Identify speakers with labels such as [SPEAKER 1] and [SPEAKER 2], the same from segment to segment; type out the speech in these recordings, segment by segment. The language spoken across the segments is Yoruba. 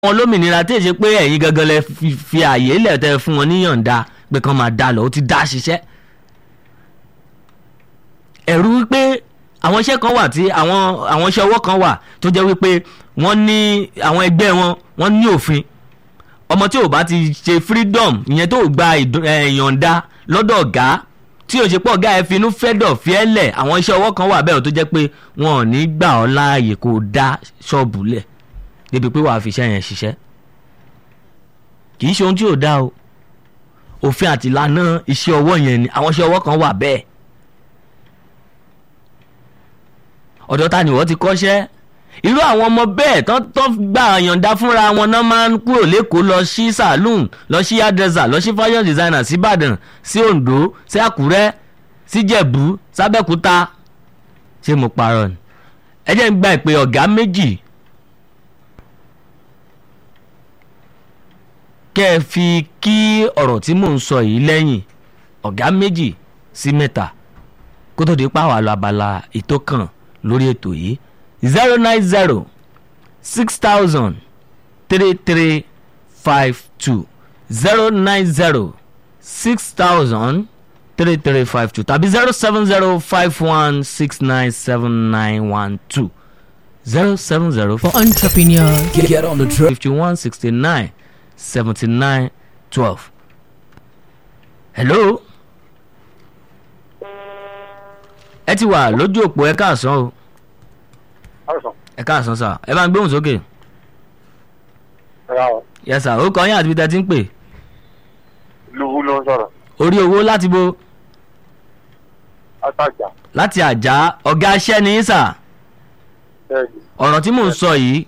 [SPEAKER 1] wọn lómìnira tí èsì pé ẹ̀yin gangan lẹ fi fi àyè lẹ̀ tẹ́ fún wọn níyànda pé kán máa dá lọ ó ti dá ṣiṣẹ́ ẹ̀rù wípé àwọn iṣẹ́ kan wà tí àwọn àwọn iṣẹ́ ọwọ́ kan wà tó jẹ́ wípé wọ́n ní àwọn ẹgbẹ́ wọn wọ́n ní òfin ọmọ tí ò bá ti ṣe freedom ìyẹn tó gba ìdú- ẹ̀, ìyọ̀ǹda lọ́dọ̀ ọ̀gá tí ò ṣe pọ̀ ọ̀gá ẹ̀ finú fẹ́dọ̀ fiẹ́lẹ̀ àwọn iṣẹ́ ọwọ́ kan wà bẹ́ẹ̀ tó jẹ́ pé wọn ò ní gbà ọ́ láàyè kó o dá ṣọ́ọ̀bù lẹ̀ débi pé wàá fi iṣẹ́ yẹn ṣiṣẹ́ kì í ṣe ohun tí ò dá o òfin àti ìlànà iṣẹ́ ọwọ́ yẹn ni àwọn iṣẹ́ ọwọ́ kan wà bẹ́ẹ̀ ọ̀dọ̀ ta ni wọ́n ti kọ́ṣẹ́ irú àwọn ọmọ bẹ́ẹ̀ tán tán gba àyànda fúnra wọn náà máa ń kúrò lẹ́kọ̀ọ́ lọ sí saloon lọ sí hairdresser lọ sí fashion designer sí ìbàdàn sí oǹdó sí àkúrẹ́ sí jẹ̀bú sábẹ́kúta ṣé mo parọ́ ni ẹ jẹ́ ń gba ìpè ọ̀gá méjì kẹ́ ẹ fi kí ọ̀rọ̀ tí mò ń sọ yìí lẹ́yìn ọ̀gá méjì sí mẹ́ta kó tó di pàwọ́ àlọ́ abala ètò kan lórí ètò yìí zero nine zero six thousand three three five two zero nine zero six thousand three three five two tàbí zero seven zero five one six nine seven nine one two zero seven zero
[SPEAKER 2] for entrepreneurs.
[SPEAKER 3] Get, get on the train.
[SPEAKER 1] fifty one sixty nine seventy nine twelve. hello. ẹ ti wà lójú òpó ẹ káàsán o
[SPEAKER 4] Ọ̀sán,
[SPEAKER 1] ẹ káàsán sà ẹ bá ń gbóhùn sókè
[SPEAKER 4] ẹ̀rọ àwọn
[SPEAKER 1] yẹ sà ó kọ́ yín àti bí tẹ́ ti ń pè
[SPEAKER 4] lùwú ló ń sọ̀rọ̀.
[SPEAKER 1] orí owó láti bo
[SPEAKER 4] Àtàjà,
[SPEAKER 1] láti àjà ọ̀gá aṣẹ́ ni yín sà
[SPEAKER 4] bẹ́ẹ̀ni,
[SPEAKER 1] ọ̀rọ̀ tí mò ń sọ yìí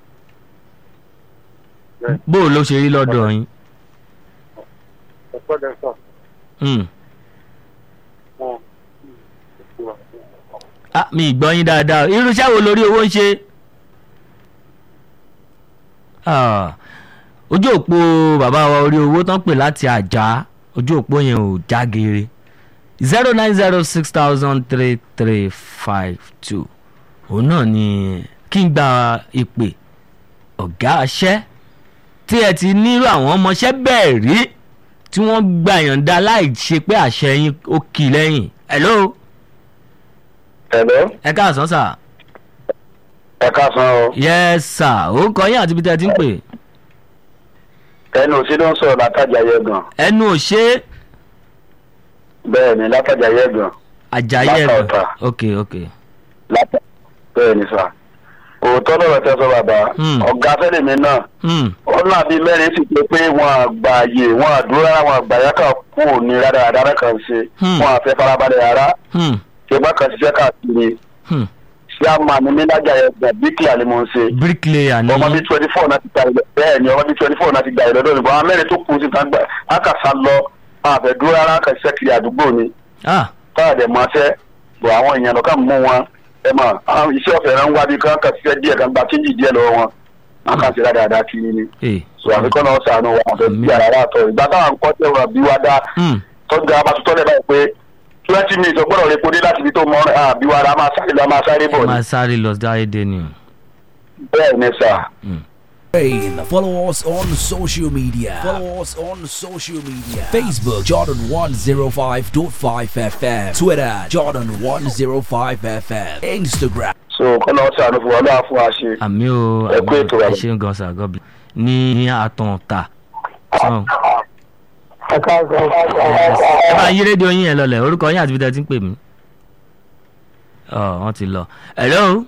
[SPEAKER 4] bẹ́ẹ̀ni,
[SPEAKER 1] bó o ló ṣe rí lọ́dọ̀ yín
[SPEAKER 4] ẹ̀pẹ́ lẹ sọ.
[SPEAKER 1] Hmm.
[SPEAKER 4] Wọ́n
[SPEAKER 1] Ah, mi ì gbọ́ yín dáadáa irúṣẹ́ wo lórí owó ń ṣe. Ah, ojú òpó bàbá wa orí owó tán pè láti àjà ojú òpó yẹn ò já geere zero nine zero six thousand three three five two òun náà ni kí n gba ìpè ọ̀gá aṣẹ́ tí ẹ ti nírú àwọn ọmọọṣẹ́ bẹ́ẹ̀ rí tí wọ́n gba ìyọ̀ǹda láì ṣe pé àṣẹ yín ó kì í lẹ́yìn. hello
[SPEAKER 4] Ẹ̀lọ́,
[SPEAKER 1] ẹ káàsán sà.
[SPEAKER 4] ẹ káàsán o.
[SPEAKER 1] yes sir ó kọ yín àti ibi tẹ́ ẹ ti ń pè.
[SPEAKER 4] Ẹnu òsì ló ń sọ̀rọ̀ látàjà yẹ gan.
[SPEAKER 1] ẹnu ò ṣe é
[SPEAKER 4] Bẹ́ẹ̀ni, látàjà yẹ gan.
[SPEAKER 1] àjàyè
[SPEAKER 4] Látà
[SPEAKER 1] rẹ̀
[SPEAKER 4] ọ̀tà.
[SPEAKER 1] ok ok
[SPEAKER 4] Látà. Bẹ́ẹ̀ni sà. Òótọ́ lọ́rọ̀ tẹ́ sọ bàbá.
[SPEAKER 1] Hmm.
[SPEAKER 4] Ọ̀gá fẹ́lẹ̀ mi náà.
[SPEAKER 1] hmm.
[SPEAKER 4] Ó náà bíi mẹ́rin sì pé pé wọn àgbà àyè wọn àdúrà wọn àgbà yàtọ̀ kú ní rádaràdà kan ṣe.
[SPEAKER 1] Hmm.
[SPEAKER 4] Wọn àfẹ́ farabalẹ̀ rárá.
[SPEAKER 1] Hmm.
[SPEAKER 4] Ṣé bá kan ṣiṣẹ́ káàkiri?
[SPEAKER 1] Hmm.
[SPEAKER 4] Ṣé a máa ní nílájà yẹn gbà bíkìlà ni mo ń ṣe?
[SPEAKER 1] bricklayer ni
[SPEAKER 4] ọmọ bíi twenty four náà ti gba ìlọ bẹ́ẹ̀ ni ọmọ bíi twenty four náà ti gba ìlọ lónìí bọ́n àwọn mẹ́rin tó kù sí kan gbà ákàsá lọ àfẹ́dúró rárá kan ṣiṣẹ́ kiri àdúgbò ni
[SPEAKER 1] ah
[SPEAKER 4] káàdé mọ́ṣẹ́ bọ̀ àwọn èèyàn lọ́kàn mú wọn ẹ mọ̀ àwọn iṣẹ́ ọ̀fẹ́ rẹ̀ ń wá bí kan kan ṣiṣẹ́ díẹ̀ kan gba kíjì díẹ̀ lọ́wọ́ wọn wọn kàn sí dáadáa kiri ni
[SPEAKER 1] eh.
[SPEAKER 4] so àfikún náà sànù wọn àfẹ́ bí ara rà tọ̀ ìgbà táwọn kọ́ tẹ̀ wọn bí wá dá
[SPEAKER 1] hmm.
[SPEAKER 4] tọ́jú abatutọ́ lẹ̀ báyìí pé twenty minutes ọgbọ́dọ̀ rẹ̀ kó dé láti ibi tó mọ́ àbí wa ra máa sáré lọ máa sáré bọ̀ ni
[SPEAKER 1] máa sáré lọ dáre dé ni o.
[SPEAKER 4] bẹ́ẹ̀ ni sà.
[SPEAKER 3] Train. Follow us on social media. Follow us on social media. Facebook Jordan 105.5 FM. Twitter Jordan 105 FM. Instagram.
[SPEAKER 4] so kọ́nà ọ̀sán àánú fún wa lọ́wọ́ fún wa ṣe.
[SPEAKER 1] àmì o
[SPEAKER 4] Ẹ kú
[SPEAKER 1] àmì
[SPEAKER 4] ètò
[SPEAKER 1] o ẹ
[SPEAKER 4] bàbá.
[SPEAKER 1] ṣeun gan sir god bless ní ní àtàn ta. So,
[SPEAKER 4] ẹ káàsán.
[SPEAKER 1] ẹ bá yí rédíò yín yẹn lọlẹ̀ orúkọ yín àti ibi tẹ́ ẹ ti ń pè mí. ọ wọ́n ti lọ. hello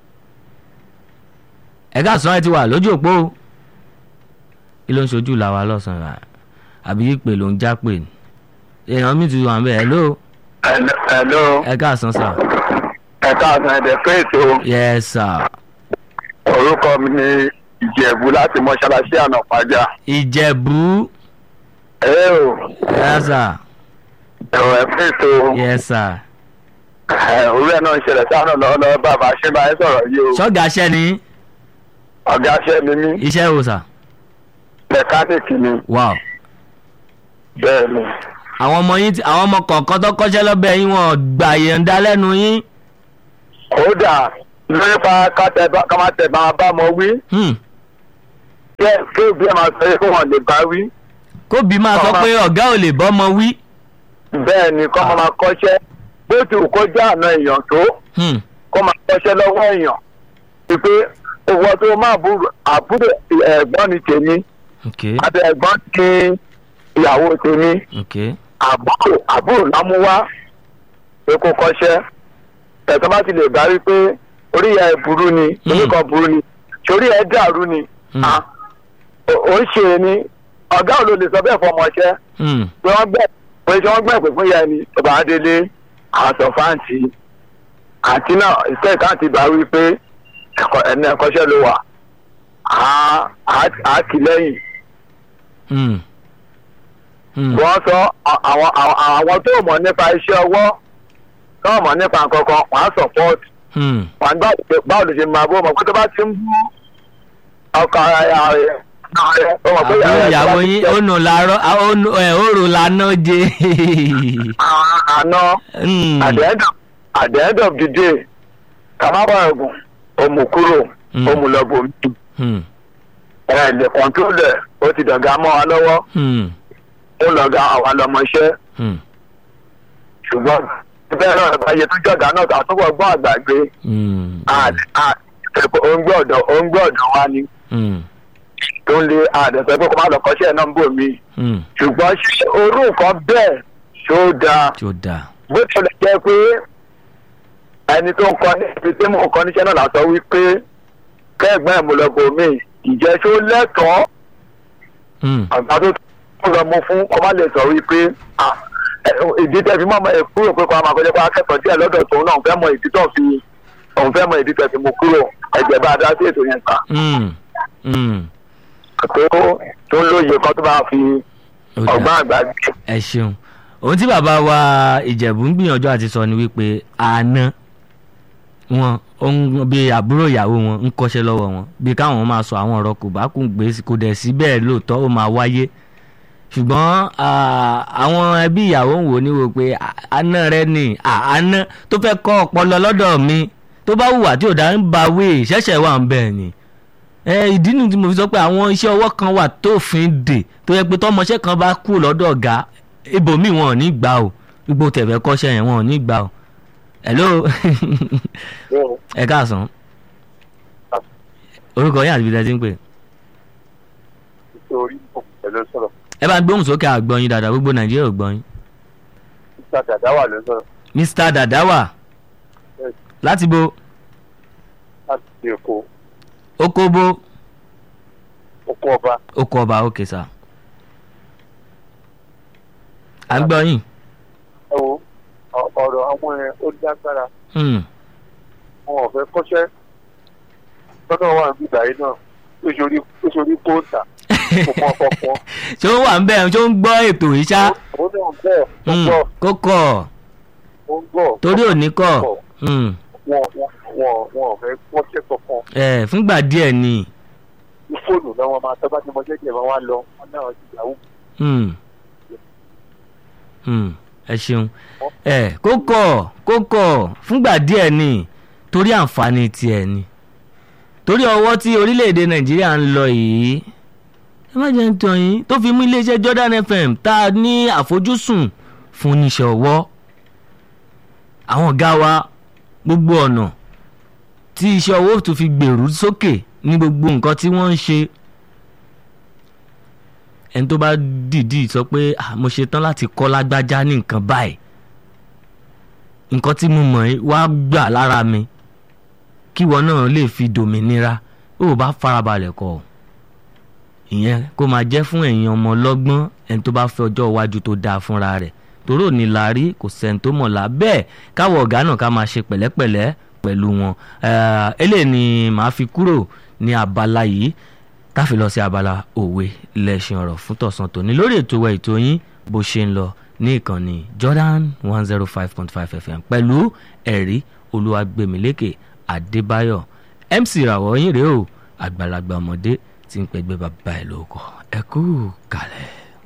[SPEAKER 1] ẹ káàsán ẹ ti wà lójú òpó o. kí ló ń ṣojú làwa lọ́sàn-án rà àbí ìpè ló ń já pè ní. èèyàn mi ti wà ń bẹ̀ hello
[SPEAKER 4] Hello,
[SPEAKER 1] ẹ káàsán sir.
[SPEAKER 4] ẹ káàsán ẹ̀dẹ̀ pé ètò
[SPEAKER 1] yes sir.
[SPEAKER 4] orúkọ mi ní Ìjẹ̀bú láti mọ́ṣáláṣí ànàpájà.
[SPEAKER 1] ìjẹ̀bú
[SPEAKER 4] Ẹ o,
[SPEAKER 1] yes sir.
[SPEAKER 4] ẹ̀rọ ẹ̀ pé ètò
[SPEAKER 1] yes sir.
[SPEAKER 4] orí ẹ̀ náà ń ṣẹlẹ̀ sáà náà lọ́wọ́ bàbá ṣé bá ẹ sọ̀rọ̀ yìí o.
[SPEAKER 1] ṣọ́gà aṣẹ́ ni
[SPEAKER 4] Ọ̀gá ṣẹ́ mi ní
[SPEAKER 1] iṣẹ́ wo sà.
[SPEAKER 4] mẹkáníìkì ni
[SPEAKER 1] wow.
[SPEAKER 4] bẹ́ẹ̀ ni.
[SPEAKER 1] àwọn ọmọ yín ti- àwọn ọmọ kọ̀ọ̀kan tó kọ́ṣẹ́ lọ́bẹ̀ yín wọn gbà yẹ̀ǹda lẹ́nu yín.
[SPEAKER 4] Kódà nípa ká tẹ bá ká má tẹ bá bá mọ wí
[SPEAKER 1] Hmm.
[SPEAKER 2] kí kí òbí ẹ̀ máa sọ yẹ kó wọn lè bá wí
[SPEAKER 1] kóbi máa sọ
[SPEAKER 2] Ọmọ-
[SPEAKER 1] pé ọ̀gá ò lè bọ́mọ wí.
[SPEAKER 2] bẹ́ẹ̀ ni kọ́ máa kọ́ṣẹ́ bó ti wù kó já àna èèyàn tó
[SPEAKER 1] Hmm,
[SPEAKER 2] kó máa kọ́ṣẹ́ lọ́wọ́ èèyàn wípé owó tó máa búrò àbúrò ẹ̀gbọ́n ni tèmi
[SPEAKER 1] ok
[SPEAKER 2] àti ẹ̀gbọ́n ti ìyàwó tèmi
[SPEAKER 1] ok
[SPEAKER 2] àbúrò àbúrò lámúwá pé kó kọ́ṣẹ́ ẹ̀sán bá ti lè bá rí pé orí ẹ̀ burú ni
[SPEAKER 1] Mm.
[SPEAKER 2] oníkan burú ni torí ẹ̀ dàrú ni
[SPEAKER 1] Mm.
[SPEAKER 2] Ah, ó- ó ń ṣe ni ọ̀gá ò ló lè sọ bẹ́ẹ̀ fọmọṣẹ́
[SPEAKER 1] Hmm,
[SPEAKER 2] pé wọ́n gbẹ̀ pé ṣé wọ́n gbẹ̀ pé fún ìyá ẹni tó bá délé àtọ̀ fáǹtì àti náà ìṣe ìkáǹtì bá wí pé ẹ̀kọ́ ẹni ẹ̀kọ́ṣẹ́ ló wà á á kì lẹ́yìn
[SPEAKER 1] hmm, hmm,
[SPEAKER 2] wọ́n sọ à- àwọn àwọn àwọn tó mọ̀ nípa iṣẹ́ ọwọ́ tó mọ̀ nípa nǹkan kan wọ́n á support
[SPEAKER 1] hmm.
[SPEAKER 2] wọ́n á gbà pé báwo ló ṣe máa bó mọ̀ pé tó bá ti ń bú ọkọ̀ ara rẹ̀ ó mọ̀ pé
[SPEAKER 1] àbúrò
[SPEAKER 2] rẹ̀
[SPEAKER 1] ìyàwó
[SPEAKER 2] tó bá ti
[SPEAKER 1] yín
[SPEAKER 2] jẹ́
[SPEAKER 1] ó nù làárọ̀ ó nù ẹ̀ ó rò lànà jẹ.
[SPEAKER 2] à- àná
[SPEAKER 1] Hmm,
[SPEAKER 2] at the end of at the end of the day kàmábà ẹ̀gùn òmù kúrò
[SPEAKER 1] Mm.
[SPEAKER 2] òmù lọ́bù mi
[SPEAKER 1] hmm,
[SPEAKER 2] ẹ̀ lè control ẹ̀ ó ti dọ̀gá mọ́ wa lọ́wọ́
[SPEAKER 1] hmm,
[SPEAKER 2] ó lọ́gá àwa lọ́mọṣẹ́
[SPEAKER 1] hmm,
[SPEAKER 2] ṣùgbọ́n bẹ́ẹ̀ náà báyé tó jọ̀gá náà àtúbọ̀ gbọ́ àgbàgbé
[SPEAKER 1] hmm,
[SPEAKER 2] òǹgbẹ́ ọ̀dọ̀ òǹgbẹ́ ọ̀dọ̀ wa ni
[SPEAKER 1] hmm,
[SPEAKER 2] tó ń lé àdẹ̀sẹ̀ pé kó má lọ kọ́ṣẹ́ náà ń bò mí
[SPEAKER 1] hmm.
[SPEAKER 2] ṣùgbọ́n ṣé orú nǹkan bẹ́ẹ̀ ṣó dáa
[SPEAKER 1] tí ó dáa.
[SPEAKER 2] bó tilẹ̀ jẹ́ pé ẹni tó ń kọ́ ní ibi tí mò ń kọ́ níṣẹ́ náà lásán wípé kẹ́gbọ́n ẹ̀ mo lọ bò mí ìjẹ́ ṣó lẹ́tọ̀ọ́
[SPEAKER 1] Hmm,
[SPEAKER 2] àgbà tó tún lọ mú fún kọ́ má lè sọ wípé ah, ẹ, ìdí tẹ̀ fi mọ́ ọmọ ẹ̀ kúrò pé kó a máa kọjá pé akẹ́kọ̀ọ́ díẹ̀ lọ́dọ̀ tòun náà òun fẹ́ mọ ìdí tó fi òun fẹ́ mọ ìdí tẹ̀ fi mú kúrò ẹ̀jẹ̀ bá a dá sí ètò yẹn ta
[SPEAKER 1] hmm, hmm.
[SPEAKER 2] pé ó tó ń lóye kan tó bá fi
[SPEAKER 1] Ó dáa.
[SPEAKER 2] ọgbọ́n àgbà gbé.
[SPEAKER 1] ẹ ṣeun ohun tí bàbá wa ìjẹ̀bú ń gbìyànjú àti sọ ni wípé àná wọn ó ń bí àbúrò ìyàwó wọn ń kọ́ṣẹ́ lọ́wọ́ wọn bí káwọn máa sọ àwọn ọ̀rọ̀ kò bá kún gbé kò dẹ̀ sí bẹ́ẹ̀ lóòótọ́ ó máa wáyé ṣùgbọ́n ah, àwọn ẹbí ìyàwó ń wò ní wò pé ah, àná rẹ ni ah, àná tó fẹ́ kọ́ ọpọlọ lọ́dọ̀ mi tó bá hùwà tí ò dá ń ba wé ṣẹ̀ṣẹ̀ wà ń bẹ̀ ni ẹ ìdí nu tí mo fi sọ pé àwọn iṣẹ́ ọwọ́ kan wà tó fi ń dè tó yẹ pé tọmọṣẹ́ kan bá kú lọ́dọ̀ ọ̀gá ibòmíì wọn ò ní gbà o gbogbo tẹ̀fẹ́ kọ́ṣẹ́ yẹn wọn ò ní gbà o hello ẹ káàsán orúkọ yín àti ibi tẹ́ ti ń pè
[SPEAKER 2] nítorí pẹ̀lú sọ̀rọ̀
[SPEAKER 1] ẹ bá ń gbóhùn sókè àgbọ̀nyin dáadáa gbogbo nàìjíríà ò gbọ́yìn
[SPEAKER 2] nígbà dàda wà ló sọ̀rọ̀
[SPEAKER 1] mr dadawa láti bo
[SPEAKER 2] láti ṣe èkó
[SPEAKER 1] okobo
[SPEAKER 2] oko ọba
[SPEAKER 1] oko ọba òkè sá à ń gbọ́yìn
[SPEAKER 2] ẹ wo ọ- ọ̀rọ̀ àwọn ẹ̀ ó lágbára
[SPEAKER 1] Hmm,
[SPEAKER 2] wọn ò fẹ́ kọ́ṣẹ́ lọ́dọ̀ wà níbi ìgbà yìí náà ó ṣorí ó ṣorí kóòtà kò mọ ọkọ̀
[SPEAKER 1] ṣé ó wà ń bẹ̀ ṣé ó ń gbọ́ ètò yìí ṣá
[SPEAKER 2] ó náà bẹ́ẹ̀ ó
[SPEAKER 1] Hmm,
[SPEAKER 2] gbọ́
[SPEAKER 1] kó kọ̀
[SPEAKER 2] ó ń gbọ́
[SPEAKER 1] torí òní kọ̀ Hmm,
[SPEAKER 2] wọn wọn wọn wọn ò fẹ́ kọ́ṣẹ́ kankan
[SPEAKER 1] ẹ fúngbà díẹ̀ ni
[SPEAKER 2] ní fóònù lọ́wọ́ máa tọ́ bá ti mọ jẹ́jẹ́ máa wá lọ wọn náà ti yàwó
[SPEAKER 1] Hmm. Hmm, ẹ ṣeun ẹ kó kọ̀ kó kọ̀ fúngbà díẹ̀ ni torí àǹfààní tiẹ̀ ni torí ọwọ́ tí orílẹ̀-èdè nàìjíríà ń lọ yìí ẹ má jẹ́ ń tàn yín tó fi mú iléeṣẹ́ Jordan FM tá a ní àfojúsùn fún oníṣẹ́ ọwọ́ àwọn ọ̀gá wa gbogbo ọ̀nà tí iṣẹ́ ọwọ́ tó fi gbèrú sókè ní gbogbo nǹkan tí wọ́n ń ṣe ẹni tó bá dìídì sọ pé "Ah, mo ṣe tán láti kọ́ lágbájá ní nǹkan báyìí nǹkan tí mo mọ̀ ẹ́ wá gbà lára mi kíwọ náà lè fi dòmìnira ó bá farabalẹ̀ kọ́ ọ ìyẹn kó máa jẹ́ fún ẹ̀yin ọmọ ọlọ́gbọ́n ẹni tó bá fẹ́ ọjọ́ iwájú tó dáa fúnra rẹ̀ torí òní la rí kò sẹ́ni tó mọ̀ la bẹ́ẹ̀ káwọ̀ ọ̀gá náà ká máa ṣe pẹ̀lẹ́pẹ̀lẹ́ pẹ̀lú wọn Eh, eléyìí ni màá fi kúrò ní abala yìí káfí lọ sí abala òwe lẹ́sìn ọ̀rọ̀ fún tọ̀sán tòní lórí ètò wa ètò yín bó ṣe ń lọ ní ìkànnì Jordan one zero five point five FM pẹ̀lú ẹ̀rí olúwàgbẹ̀mílẹ́kẹ̀ adébáyọ̀ MC ìràwọ̀ yín rèé o àgbàlagbà ọmọdé tí ń pẹ̀gbẹ́ bàbá ẹ̀ lóko ẹ kú kalẹ̀.